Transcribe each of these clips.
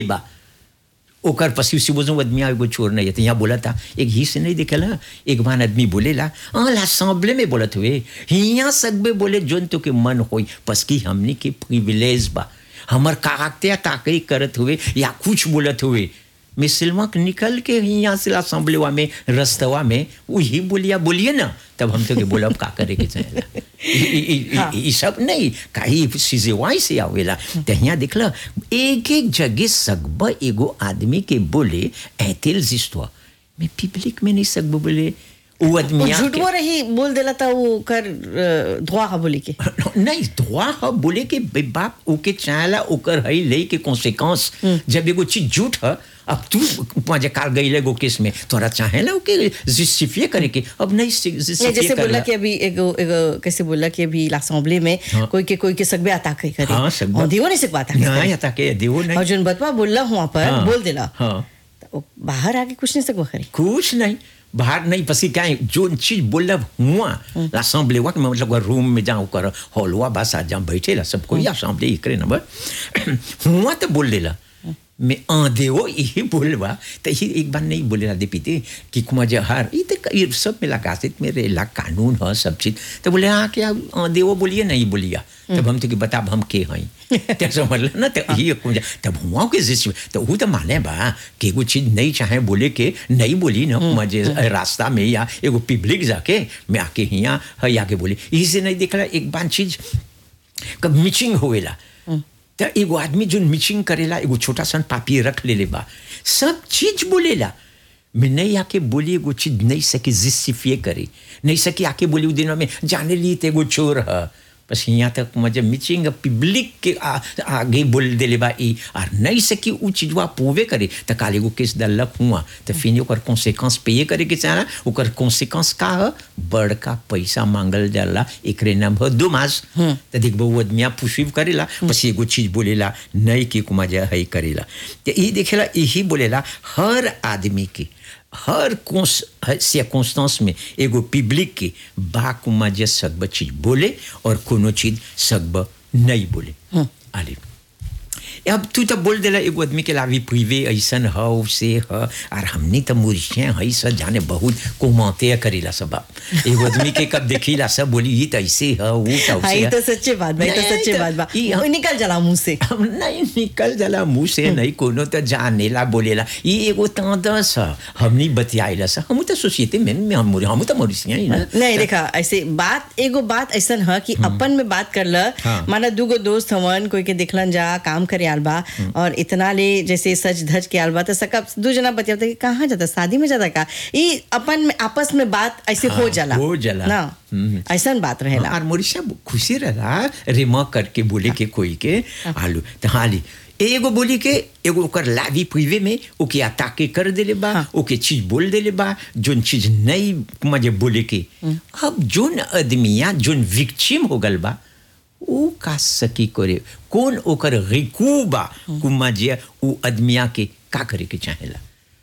बा ओकर पसी सुबह आदमी एगो छोर नहीं है तो यहाँ बोला था एक ही से नहीं देखल हा? एक बार आदमी बोलेला हाँ लासाम्बले में बोलत हुए हिया सगबे बोले जोन तो के मन होई पस की हमनी के प्रिविलेज बा हमर कागते ताकई करत हुए या कुछ बोलत हुए मिसलमा के निकल के यहाँ से असेंबलीवा में रस्तवा में वही बोलिया बोलिए ना तब हम तो के बोलब का करे के चाहेला ई- ई- ई- हाँ। ई सब नहीं कहीं चीजें वहीं से आवेला तो यहाँ देखला एक एक जगह सगब एगो आदमी के बोले ऐतिल जिस्तवा मैं पब्लिक में नहीं सकब बोले वो आदमी वो आके- झूठवो रही बोल देला था वो कर धुआ हा बोली के नहीं दुआ ह बोले के बे बाप ओके चाहला ओकर हई ले के कॉन्सिक्वेंस जब एगो चीज झूठ ह अब तू मजे काल गई एगो केस में तोरा चाहेला ओके जस्टिफिए करे के अब नहीं ये जस्टिफिए जैसे बोला करला कि अभी एगो एगो कैसे बोला कि अभी असेंबली में हाँ। कोई के कोई के सकबे आता कही करे हाँ, सकबे। और दियो नहीं सकबा आता नहीं आता के देवो नहीं और जोन बतवा बोलला हुआ पर हाँ, बोल देला हाँ तो वो बाहर आके कुछ नहीं सकबा करे कुछ नहीं बाहर नहीं पसी क्या है, जो चीज बोला हुआ असेंबली हुआ कि मतलब रूम में जाऊँ कर हॉलवा बस आ जहाँ बैठे ला सब कोई असेंबली करे ना बस हुआ तो बोल देला मैं आंधे हो यही बोलवा तो ये एक बार नहीं बोले दे पीते कि कुमार जहर ये तो ये सब में लगासित में रेला कानून है सब चीज तो बोले हाँ क्या आंधे वो बोलिए नहीं बोलिया तब हम तो कि बता हम के हई तो समझ ना तो ये कुमार तब हुआ के जिस तो वो तो माने बा कि एगो चीज नहीं चाहे बोले के नहीं बोली ना मुझे रास्ता में या एगो पब्लिक जाके मैं आके हिया है आके बोली इसे नहीं देखला एक बार चीज कब मिचिंग होएला तो एगो आदमी जो मिचिंग करेला एगो छोटा सा पापी रख ले ले बा सब चीज बोलेला मैं नहीं आके बोली एगो चीज नहीं सकी जिस्टिफिए करे नहीं सकी आके बोली उ दिनों में जाने ली तो एगो चोर है बस यहाँ तक मुझे मिचिंग पब्लिक के आ, आगे बोल देले बा ई और नहीं सकी उ चीजवा पोवे करे तो काल एगो केस दलक हुआ तो फिर ओकर कॉन्सिक्वेंस पे करे के चाहला ओकर कॉन्सिक्वेंस का है बड़का पैसा मांगल जाला एकरे नाम है दो मास तो देखबो वो आदमिया पुशिव करेला बस एगो चीज बोलेला नहीं कि कुमा जा है करेला तो ये देखेला यही बोलेला हर आदमी के हर कॉन्स्टेंस में एगो पब्लिक के बा कुमा जे सकब चीज बोले और कोनो चीज सकब नहीं बोले आले अब तू तो बोल देला एगो आदमी के लावी प्रिवे ऐसन ह से ह और हमनी तो मुर्शिया है सब जाने बहुत कोमाते करेला सब एगो आदमी के कब देखीला सब बोली ये तो ऐसे है वो तो हाँ ऐसे ये है। तो सच्चे बात बा ये तो नहीं, सच्चे तो बात बा ई हम- वो निकल जाला मुंह से हम नहीं निकल जाला मुंह से नहीं कोनो तो जानेला बोलेला ये एगो तादस है हमनी बतियाइला सा हम तो सोसाइटी में में हम हम तो मरीसिया ही ना नहीं देखा ऐसे बात एगो बात ऐसन है कि अपन में बात कर ल हाँ। माना दूगो दोस्त हवन कोई के देखलन जा काम करे आल बा और इतना ले जैसे सज धज के आल बा तो सकब दू जना बतियावता कि कहाँ जाता शादी में जाता का ये अपन में आपस में बात ऐसे हो हाँ, जाला हो जाला। ना हम्म। ऐसन बात रहेला और मोरिशा खुशी रहा रेमा करके बोले के कोई के आलू तो हाली एगो बोली के एगो ओकर लावी प्रिवे में ओके अताके कर देले बा हाँ। ओके चीज बोल देले बा जोन चीज नहीं मजे बोले के अब जोन आदमिया जोन विक्चिम हो गल बा ओ का सकी करे कौन ओकर रिकू बा कुमा जे उ आदमिया के का करे के चाहेला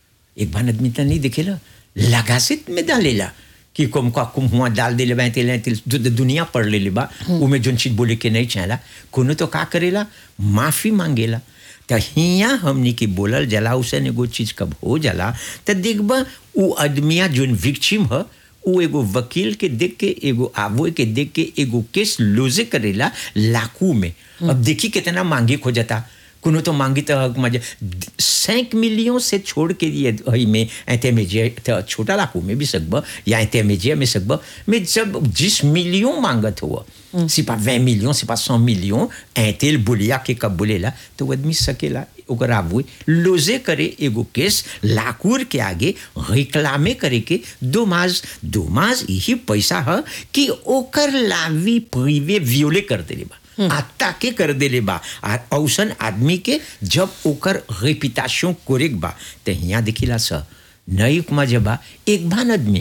एक बार आदमी तो नहीं देखेला लगासित में डालेला कि कुम का कुम हुआ डाल दे ले तेल तेल जो दुनिया पढ़ ले ले बा उमे जोन चीज बोले के नहीं चाहला कोनो तो का करेला माफी मांगेला तो हिया हमनी के बोलल जला उसे एगो चीज कब हो जाला तो देखबा उ आदमिया जोन विक्चिम ह उ एगो वकील के देख के एगो आवो के देख के एगो केस लोजे करेला लाखों में अब देखी कितना मांगे खोजता कोनो तो मांगी तो मजे सैंक मिलियन से छोड़ के लिए हई में ऐते में जे तो छोटा लाखों में भी सकब या ऐते में जे में सकब में जब जिस मिलियन मांगत हुआ सिपा वे मिलियन सिपा सौ मिलियन ऐतेल बुलिया के कब बोलेला तो वो आदमी सकेला ओकर आबू लोजे करे एगो केस लाकूर के आगे रिक्लामे करे के दो मास दो मास यही पैसा है कि ओकर लावी प्रिवे वियोले कर देले बा आता के कर देले बा आ औसन आदमी के जब ओकर रेपिटेशन कोरेक बा तो यहाँ देखिला स नई कुमा जबा एक भान आदमी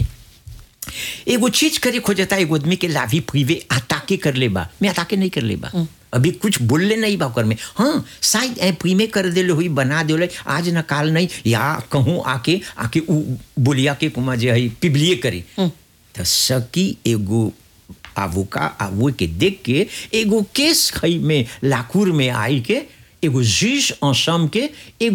एगो चीज करे खोजता एगो आदमी के लाभी प्रिवे अताके कर ले बा मैं अताके नहीं कर ले बा अभी कुछ बोलले नहीं बा ओकर में हाँ शायद ए प्रीमे कर देले हुई बना देले आज न काल नहीं या कहूँ आके आके उ बोलिया के कुमा जे है पिबलिए करे तो सकी एगो आवोका आवो के देख के एगो केस खई में लाकूर में आई के एगो जीज असम के एगो